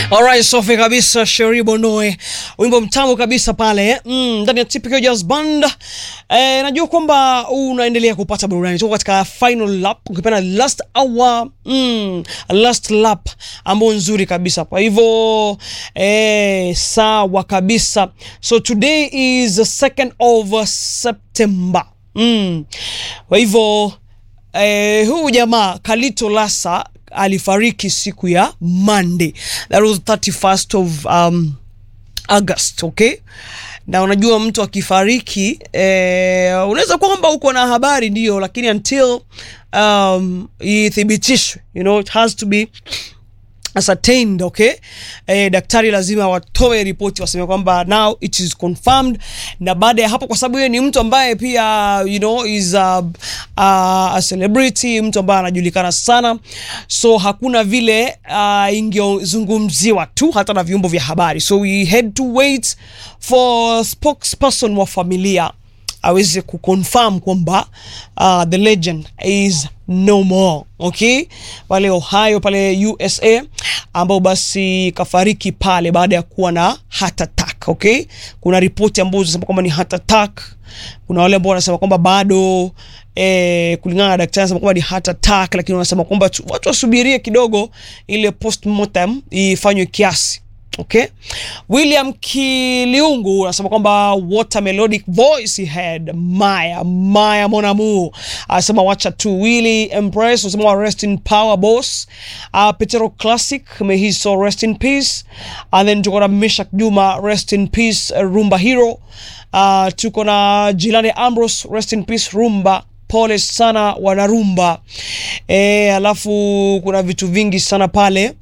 Alright, safi kabisa Sheri Bonoe, wimbo mtamu kabisa pale mm, ndani ya Typical Jazz Band. Eh, najua kwamba unaendelea kupata burudani tuko katika final lap, ukipenda last hour mm, last lap ambao nzuri kabisa. Kwa hivyo eh, sawa kabisa. So today is the second of September mm. Kwa hivyo eh, huu jamaa Kalito Lasa alifariki siku ya Monday, that was 31st of um, August, okay? Na unajua mtu akifariki eh, unaweza kuwa kwamba uko na habari ndio, lakini until um, ithibitishwe, you know, it has to be ascertained okay. Eh, daktari lazima watoe ripoti waseme kwamba now it is confirmed, na baada ya hapo, kwa sababu yeye ni mtu ambaye pia you know is a, a, a celebrity, mtu ambaye anajulikana sana, so hakuna vile uh, ingezungumziwa tu hata na vyombo vya habari, so we had to wait for spokesperson wa familia aweze kuconfirm kwamba uh, the legend is no more okay, pale Ohio pale USA, ambao basi kafariki pale baada ya kuwa na heart attack okay. Kuna ripoti ambazo zinasema kwamba ni heart attack, kuna wale ambao wanasema kwamba bado eh, kulingana na daktari anasema kwamba ni heart attack, lakini wanasema kwamba watu wasubirie kidogo ile postmortem ifanywe kiasi Okay. William Kiliungu anasema kwamba what a melodic voice he had. Maya Maya mon amour anasema wacha tu. Willy Empress anasema rest in power boss. Uh, Petero Classic may his soul rest in peace. And then tuko na Meshak Juma rest in peace, uh, Rumba hero. Uh, tuko na Jilani Ambrose rest in peace Rumba pole sana wanarumba. Eh, alafu kuna vitu vingi sana pale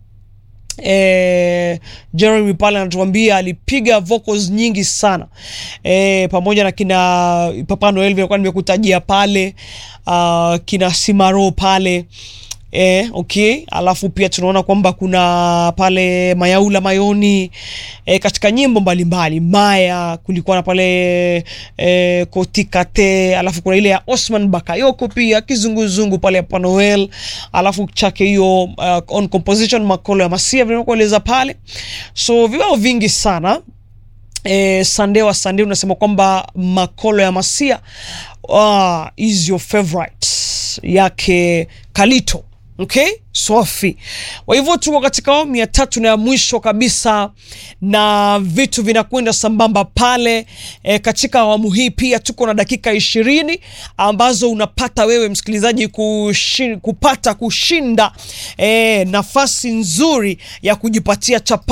Eh, Jeremy pale anatuambia alipiga vocals nyingi sana eh, pamoja na kina Papa Noel vilikuwa nimekutajia pale uh, kina Simaro pale eh, okay. Alafu pia tunaona kwamba kuna pale Mayaula Mayoni eh, katika nyimbo mbalimbali Maya, kulikuwa na pale eh, Kotikate, alafu kuna ile ya Osman Bakayoko pia kizunguzungu pale ya Papa Noel, alafu chake hiyo uh, on composition Makolo ya Masia vinakueleza pale, so vibao vingi sana eh, Sande wa Sande unasema kwamba Makolo ya Masia uh, is your favorite yake Kalito Okay, Swafi. Kwa hivyo tuko katika awamu ya tatu na ya mwisho kabisa, na vitu vinakwenda sambamba pale e, katika awamu hii pia tuko na dakika ishirini ambazo unapata wewe msikilizaji kushin, kupata kushinda e, nafasi nzuri ya kujipatia chapa